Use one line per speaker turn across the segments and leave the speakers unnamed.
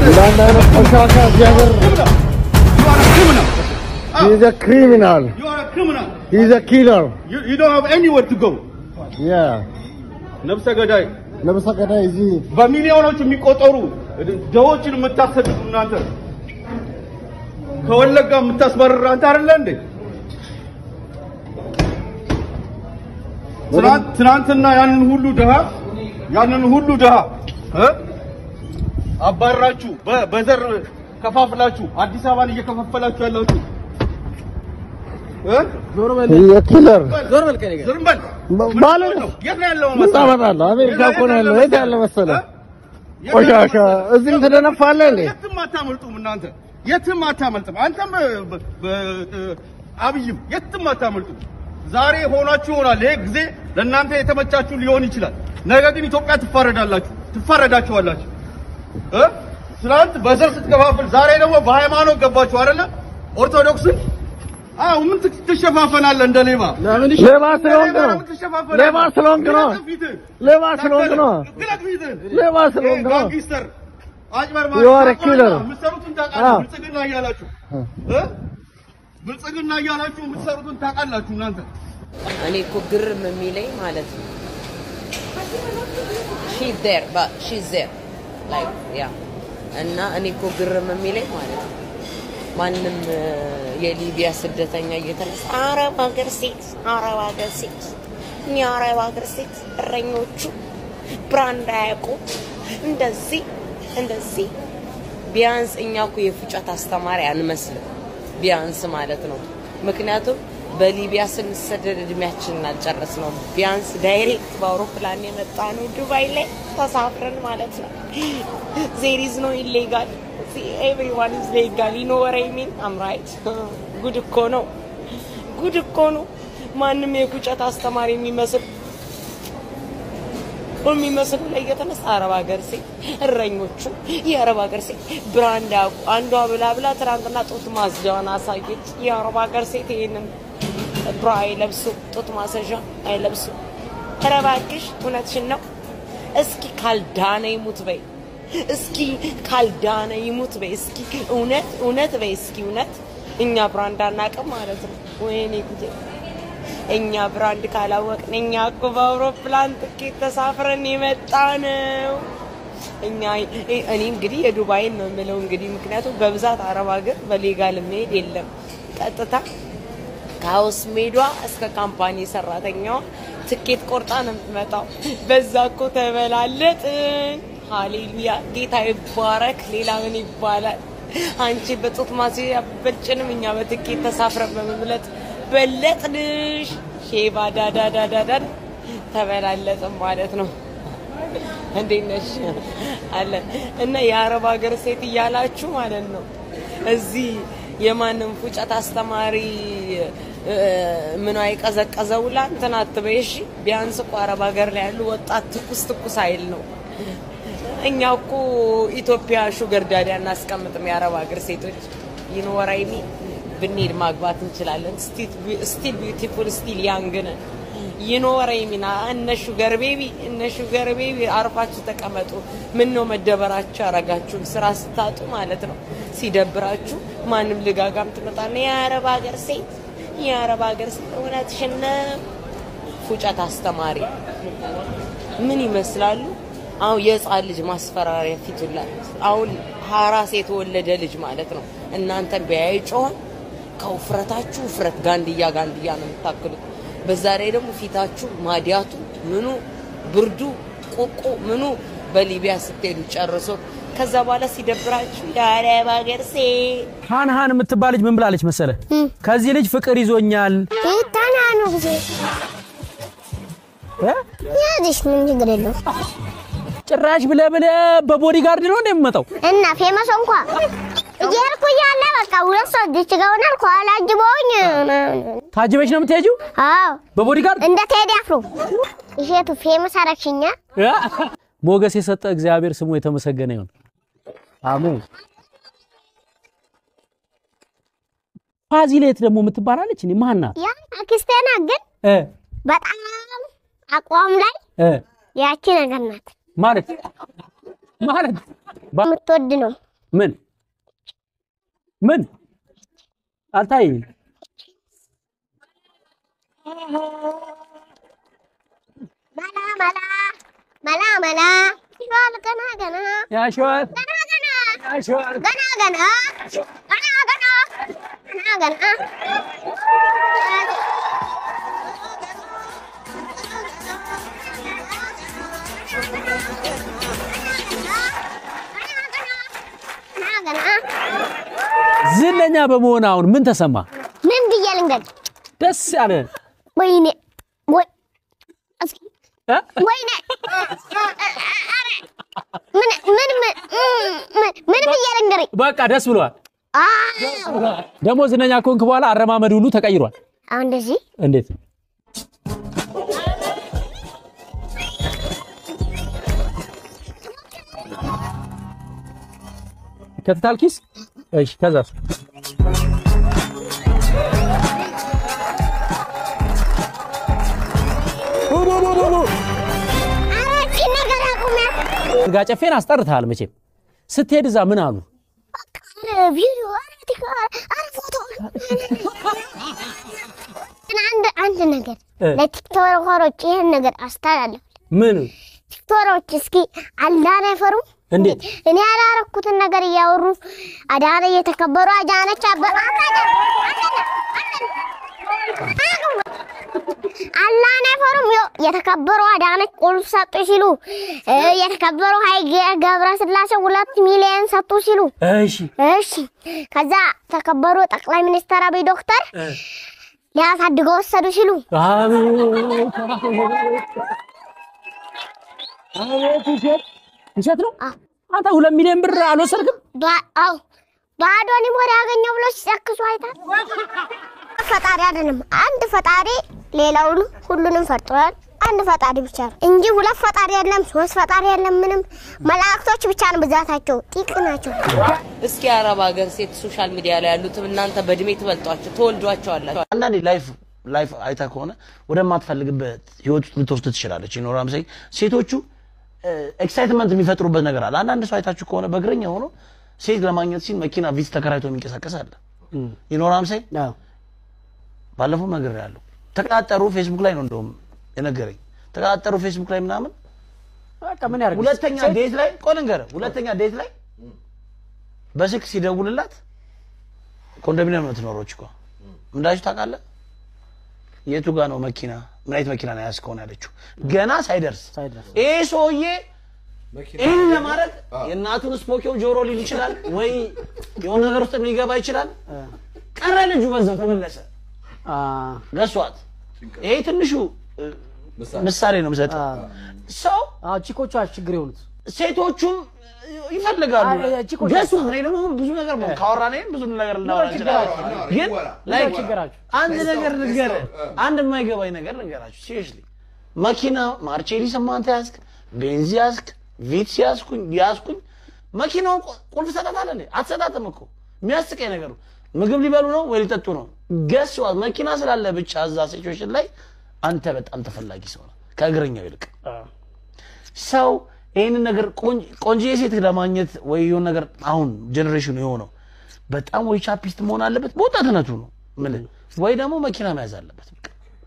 እንዳንድ አይነት ቆሻሻ እዚህ ሀገር
You are a criminal.
he is a criminal
You are a criminal.
he is a killer
You, you don't have anywhere to go.
yeah
ነፍሰ ገዳይ
ነብሰ ገዳይ እዚህ
በሚሊዮኖች የሚቆጠሩ ደዎችን የምታሰድዱ እናንተ ከወለጋ የምታስባረር አንተ አይደለ እንዴ? ትናንት- ትናንትና ያንን ሁሉ ድሃ ያንን ሁሉ ድሃ እ? አባራችሁ በ- በዘር ከፋፍላችሁ አዲስ አበባን እየከፋፈላችሁ ያላችሁ እ?
he is a killer
ዞር በል ከእኔ ጋር። ዝም በል። ምን
ማለት
ነው? የት ነው ያለው
ምን
መሰለህ?
ታመጣለህ አሜሪካ እኮ ነው ያለው የት ያለ መሰለህ
እ?
ቆሻሻ እዚህም ትደነፋለህ እንዴ
የትም አታመልጡም እናንተ የትም አታመልጥም። አንተም በ- በ- አብይም የትም አታመልጡም። ዛሬ ሆናችሁ ይሆናል። ይሄ ጊዜ ለእናንተ የተመቻችሁ ሊሆን ይችላል። ነገ ግን ኢትዮጵያ ትፋረዳላችሁ፣ ትፋረዳችኋላችሁ። እ? ትናንት በዘር ስትከፋፍል፣ ዛሬ ደግሞ በሃይማኖት ገባችሁ አይደለ? ኦርቶዶክስን አዎ፣ ምን ትክ- ትሸፋፈናለህ እንደ ሌባ?
ሌባ ስለሆንክ ነው
ለምን ትሸፋፈናለህ?
ሌባ ስለሆንክ ነው
ግለጥ ፊትህን።
ሌባ ስለሆንክ ነው
ግለጥ ፊትህን።
ሌባ ስለሆንክ ነው
ጋንጊስተር አጭበርባሪ
You are a killer.
የምትሰሩትን
አዎ።
ታውቃላችሁ። ብልጽግና እያላችሁ እ? ብልጽግና እያላችሁ የምትሰሩትን ታውቃላችሁ እናንተ።
እኔ እኮ ግርም የሚለኝ ማለት ነው ሺ ዜር ሺ ዜር ላይ ያ እና እኔ እኮ ግርም የሚለኝ ማለት ነው ማንም እ፣ የሊቢያ ስደተኛ እየተነሳ አረብ ሀገር ሴት አረብ ሀገር ሴት እኛ አረብ ሀገር ሴት እረኞቹ ብራንድ አያውቁ እንደዚህ እንደዚህ ቢያንስ እኛ እኮ የፉጨት አስተማሪ አንመስልም ቢያንስ ማለት ነው ምክንያቱም በሊቢያ ስንሰደድ እድሜያችንን አልጨረስነውም ቢያንስ ዳይሬክት በአውሮፕላን የመጣ ነው ዱባይ ላይ ተሳፍረን ማለት ነው ዜር ኢዝ ኖ ኢሌጋል ኤቭሪዋን ኢዝ ሌጋል ዩ ኖ ወር አይ ሚን አም ራይት ጉድ እኮ ነው ጉድ እኮ ነው ማንም የፉጨት አስተማሪ የሚመስል የሚመስሉ ላይ እየተነሳ አረብ ሀገር ሴት እረኞቹ የአረብ ሀገር ሴት ብራንድ ያውቁ አንዷ ብላ ብላ ትናንትና ጡት ማስጃዋን አሳየች። የአረብ ሀገር ሴት ይሄንን ብራ አይለብሱ፣ ጡት ማሰዣ አይለብሱ። ኧረ እባክሽ እውነትሽን ነው። እስኪ ካልዳነ ይሙት በይ፣ እስኪ ካልዳነ ይሙት በይ፣ እስኪ እውነት እውነት በይ፣ እስኪ እውነት እኛ ብራንድ አናውቅም ማለት ነው። ወይኔ ጉዴ! እኛ ብራንድ ካላወቅን እኛ እኮ በአውሮፕላን ትኬት ተሳፍረን የመጣ ነው። እኛ እኔ እንግዲህ የዱባይን ነው የምለው እንግዲህ ምክንያቱም በብዛት አረብ ሀገር በሌጋል መሄድ የለም። ቀጥታ ከሀውስ ሜዷ እስከ ካምፓኒ ሰራተኛዋ ትኬት ቆርጣ ነው የምትመጣው። በዛ እኮ ተበላለጥን። ሃሌሉያ ጌታ ይባረክ። ሌላ ምን ይባላል? አንቺ በጡት ማስያዣ በጭንም እኛ በትኬት ተሳፍረን በመብለጥ በለጥንሽ። ሼባ ዳዳዳዳዳን ተበላለጥን ማለት ነው። እንዴት ነሽ አለን እና የአረብ ሀገር ሴት እያላችሁ ማለት ነው እዚህ የማንም ፉጨት አስተማሪ እ፣ ምኗ የቀዘቀዘው ላ እንትን አትበይ እሺ። ቢያንስ እኮ አረብ ሀገር ላይ ያሉ ወጣት ትኩስ ትኩስ አይል ነው። እኛ እኮ ኢትዮጵያ ሹገር ዳዲ አናስቀምጥም። የአረብ ሀገር ሴቶች ይኖራይሚ ብንሄድ ማግባት እንችላለን። ስቲል ቢዩቲፉል ስቲል ያንግ ነን። ይኖረይሚና እነ ሹገር ቤቢ እነ ሹገር ቤቢ አርፋችሁ ተቀመጡ። ምን ነው መደበራችሁ ያረጋችሁን ስራ ስታጡ ማለት ነው። ሲደብራችሁ ማንም ልጋጋም ትመጣና የአረብ ሀገር ሴት የአረብ ሀገር ሴት እውነትሽን ነው። ፉጨት አስተማሪ ምን ይመስላሉ? አሁን የህፃን ልጅ ማስፈራሪያ ፊቱላ አሁን ሀራስ የተወለደ ልጅ ማለት ነው። እናንተን ቢያይ ጮሆን ከውፍረታችሁ ውፍረት ጋንድያ ጋንድያ ነው የምታክሉት። በዛ ላይ ደግሞ ፊታችሁ ማዲያቱ ምኑ ብርዱ ቁቁ ምኑ በሊቢያ ስትሄዱ ጨርሶ ከዛ በኋላ ሲደብራችሁ የአረብ ሀገር ሴት
ሃን ሃን የምትባል ልጅ ምን ብላለች መሰለ? ከዚህ ልጅ ፍቅር ይዞኛል
ይታናኑ ጊዜ
እ?
ያዝሽ ምን ችግር የለው
ጭራሽ ብለ ብለ በቦዲ ጋርድ ነው እንደምመጣው
እና ፌመስ እንኳ እየሄድኩ እያለ በቃ ሁለት ሰው እዚች ጋር ሆናል ከኋላ አጅበውኝ
ታጅበሽ ነው የምትሄጂው
አዎ
በቦዲ ጋርድ
እንደ ቴዲ አፍሮ እሸቱ ፌመስ አረግሽኛ
እ? ሞገስ የሰጠ እግዚአብሔር ስሙ የተመሰገነ ይሁን። አሜን። ፋዚሌት ደግሞ የምትባላለች እኔ ማን ናት?
ያ አክስቴና ግን
እ
በጣም አቋም ላይ
እ
ያቺ ነገር ናት
ማለት ማለት ባ-
የምትወድ ነው
ምን ምን አልታየኝም።
መላ መላ መላ መላ ይሏል ገና ገና
ያሸዋል
ገና ገና
ያሸዋል
ገና ገና ገና ገና ገና ገና ገና ገና
ዝነኛ በመሆን አሁን ምን ተሰማ?
ምን ብዬ ልንገድ?
ደስ ያለ
ወይኔ ወይ እስኪ
እ?
ወይኔ ምን ምን ምን ምን ምን ብዬ ልንገርህ?
በቃ ደስ ብሏል።
አዎ
ደግሞ ዝነኛ ከሆንክ በኋላ አረማመድ ሁሉ ተቀይሯል።
አሁን እንደዚህ
እንዴት ከተታል ኪስ? እሺ ከዛስ?
ኧረ ይህቺን ነገር አቁሚያት።
ጋ ጨፌን አስጠርተሃል መቼም። ስትሄድ እዛ ምን አሉ?
ኧረ ቪዲዮ ኧረ ቲክ ኧረ ፎቶ ግን አንድ አንድ ነገር
እ።
ለቲክቶከሮች ይህን ነገር አስተላለፍ።
ምን
ቲክቶከሮች እስኪ አላህን አይፈሩም?
እንዴት?
እኔ ያላረኩትን ነገር እያወሩ አዳነ እየተከበሩ አዳነች አበ አላህን አይፈሩም? ይኸው የተከበሩ አዳነች ቁልፍ ሰጡ ሲሉ እ የተከበሩ ሀይሌ ገብረስላሴ ሁለት ሚሊዮን ሰጡ ሲሉ
እሺ
እሺ ከዛ ተከበሩ ጠቅላይ ሚኒስትር አብይ ዶክተር ሊያሳድገው ወሰዱ ሲሉ
አቤት አቤት ውሸት ውሸት ነው።
አዎ።
አንተ ሁለት ሚሊዮን ብር አልወሰድክም?
ባ- አዎ ባዶንም ወደ ያገኘው ብሎ ሲጨክሱ አይታል። ፈጣሪ አይደለም አንድ ፈጣሪ ሌላውን ሁሉንም ፈጥሯል። አንድ ፈጣሪ ብቻ ነው እንጂ ሁለት ፈጣሪ የለም፣ ሶስት ፈጣሪ የለም። ምንም መላእክቶች ብቻ ነው ብዛታቸው፣ ጥቂት ናቸው።
እስኪ አረብ ሀገር ሴት ሶሻል ሚዲያ ላይ ያሉትም እናንተ በእድሜ ትበልጧቸው ተወልዷቸዋላችሁ።
አንዳንዴ ላይፍ ላይፍ አይታ ከሆነ ወደማትፈልግበት ህይወት ውስጥ ልትወስድ ትችላለች። ይኖራም ሳይ ሴቶቹ ኤክሳይትመንት የሚፈጥሩበት ነገር አለ። አንዳንድ ሰው አይታችሁ ከሆነ በእግረኛ ሆኖ ሴት ለማግኘት ሲል መኪና ቪት ተከራይቶ የሚንቀሳቀስ አለ። ይኖራም ሳይ ባለፈው ነገር ያለው ተቀጣጠሩ። ፌስቡክ ላይ ነው እንደውም የነገረኝ። ተቀጣጠሩ ፌስቡክ ላይ ምናምን
በቃ ምን ያደርግ
ሁለተኛ ዴት ላይ ቆይ ልንገርህ፣ ሁለተኛ ዴት ላይ በስልክ ሲደውልላት ኮንዶሚኒየም ነው የምትኖረው እኮ እንዳችሁ ታውቃለህ። የቱ ጋ ነው መኪና ምን አይነት መኪና ነው ያዝከው ነው ያለችው። ገና ሳይደርስ
ሳይደርስ።
ይሄ ሰውዬ ይህን ለማድረግ የእናቱን ስፖኪዮ ጆሮ ሊል ይችላል ወይ የሆነ ነገር ውስጥ ሊገባ ይችላል። ቀረ ልጁ በዛው ተመለሰ። ገሷት። ይሄ ትንሹ እ, ምሳሌ ነው የምሰጠው። ሰው
ቺኮቿ ችግር የሆኑት
ሴቶቹም ይፈልጋሉ
አይ፣ እቺ እኮ
ገሱ እኔ ደግሞ ብዙ ነገር ካወራን ብዙ ነገር ልናወራ እንችላለን። ግን ላይ
ችግራችሁ?
አንድ ነገር ልንገርህ፣ አንድ የማይገባኝ ነገር ልንገራችሁ። ሲሪየስሊ መኪና ማርቼሊስ ማንተ ያዝክ፣ ቤንዚ ያዝክ፣ ቪትስ ያዝኩኝ ያዝኩኝ መኪናውን ቁ- ቁልፍ ሰጣታለህ እንዴ? አትሰጣትም እኮ የሚያስቀኝ ነገሩ ምግብ ሊበሉ ነው ወይ ሊጠጡ ነው? ገስ መኪና ስላለ ብቻ እዛ ሲቹዌሽን ላይ አንተ በጣም ተፈላጊ ሰው ነህ ከእግረኛው ይልቅ ሰው ይህንን ነገር ቆንጆ ሴት ለማግኘት ወይ የሆነ ነገር አሁን ጀኔሬሽኑ የሆነው በጣም ወይ ቻፒስት መሆን አለበት በወጣትነቱ ነው የምልህ፣ ወይ ደግሞ መኪና መያዝ አለበት በቃ።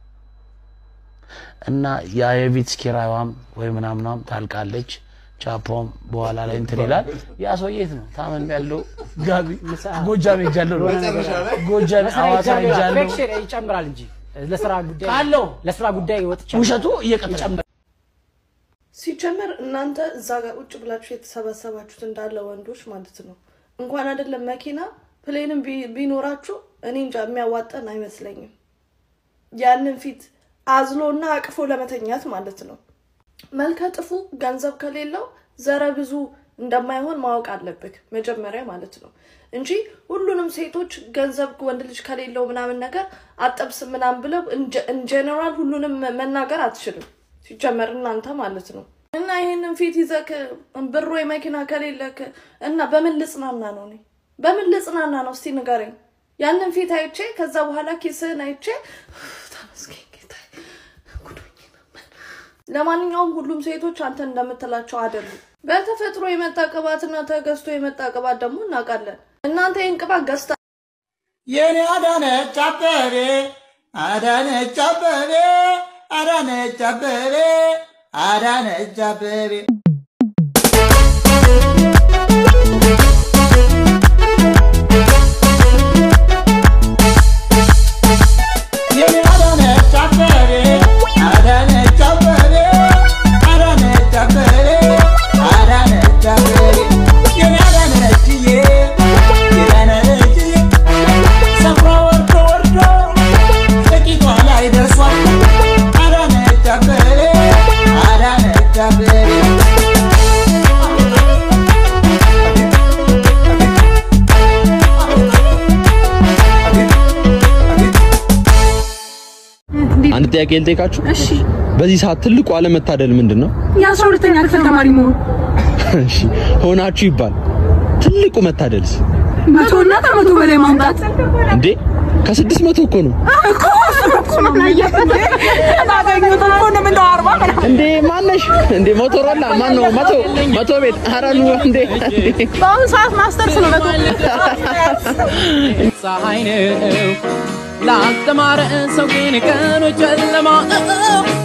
እና ያ የቪትስ ኪራይዋም ወይ ምናምናም ታልቃለች። ቻፖም በኋላ ላይ እንትን ይላል። ያ ሰው የት ነው ታመም ያለው? ጋቢ ጎጃም ሄጃለሁ ነው ጎጃም ሐዋሳ ሄጃለሁ
ፌክሽን ይጨምራል እንጂ ለስራ ጉዳይ
ካለው
ለስራ ጉዳይ ወጥቻ
ውሸቱ እየቀጠለ
ሲጀመር እናንተ እዛ ጋር ቁጭ ብላችሁ የተሰበሰባችሁት እንዳለ ወንዶች ማለት ነው እንኳን አይደለም መኪና ፕሌንም ቢ- ቢኖራችሁ እኔ እንጃ የሚያዋጠን አይመስለኝም። ያንን ፊት አዝሎና አቅፎ ለመተኛት ማለት ነው። መልከ ጥፉ ገንዘብ ከሌለው ዘረ ብዙ እንደማይሆን ማወቅ አለብህ መጀመሪያ ማለት ነው እንጂ ሁሉንም ሴቶች ገንዘብ ወንድ ልጅ ከሌለው ምናምን ነገር አጠብስ ምናምን ብለው ኢንጀነራል ሁሉንም መናገር አትችልም። ሲጀመር እናንተ ማለት ነው እና ይሄንን ፊት ይዘክ ብር ወይ መኪና ከሌለክ እና በምን ልጽናና ነው እኔ በምን ልጽናና ነው እስቲ ንገረኝ። ያንን ፊት አይቼ ከዛ በኋላ ኪስህን አይቼ ተመስገን ጌታዬ ጉዶኝ ነበር ለማንኛውም ሁሉም ሴቶች አንተ እንደምትላቸው አይደሉም። በተፈጥሮ የመጣ ቅባትና ተገዝቶ የመጣ ቅባት ደግሞ እናውቃለን። እናንተ ይህን ቅባት ገዝታ
የኔ አዳነች አበቤ አዳነች አበቤ አዳነች አበቤ አዳነች አበቤ የኔ አዳነች አበቤ አዳነች አበቤ አዳነች አበቤ አዳነች አበቤ የኔ አዳነችዬ የዳነችዬ ሰፍራ ወርዶ ወርዶ ጥቂቷ ላይ ደርሷል አዳነች አበቤ አዳነች አበቤ
አንድ ጥያቄ ልጠይቃችሁ።
እሺ
በዚህ ሰዓት ትልቁ አለመታደል ምንድን ነው?
የአስራ ሁለተኛ ክፍል ተማሪ መሆን
እሺ ሆናችሁ ይባል ትልቁ መታደልስ
መቶ እና ከመቶ በላይ ማምጣት
እንዴ? ከስድስት መቶ እኮ ነው
እኮ እኮ ነው ባገኘሁት እኮ ነው የምንለው አርባ ምናምን
እንዴ። ማነሽ እንዴ? ሞቶሮላ ማን ነው? መቶ መቶ ቤት ኧረ ኑ እንዴ!
በአሁኑ ሰዓት ማስተርስ ነው መቶ
ፀሐይ ነው ላልተማረ ሰው ግን ቀኑ ጨለማ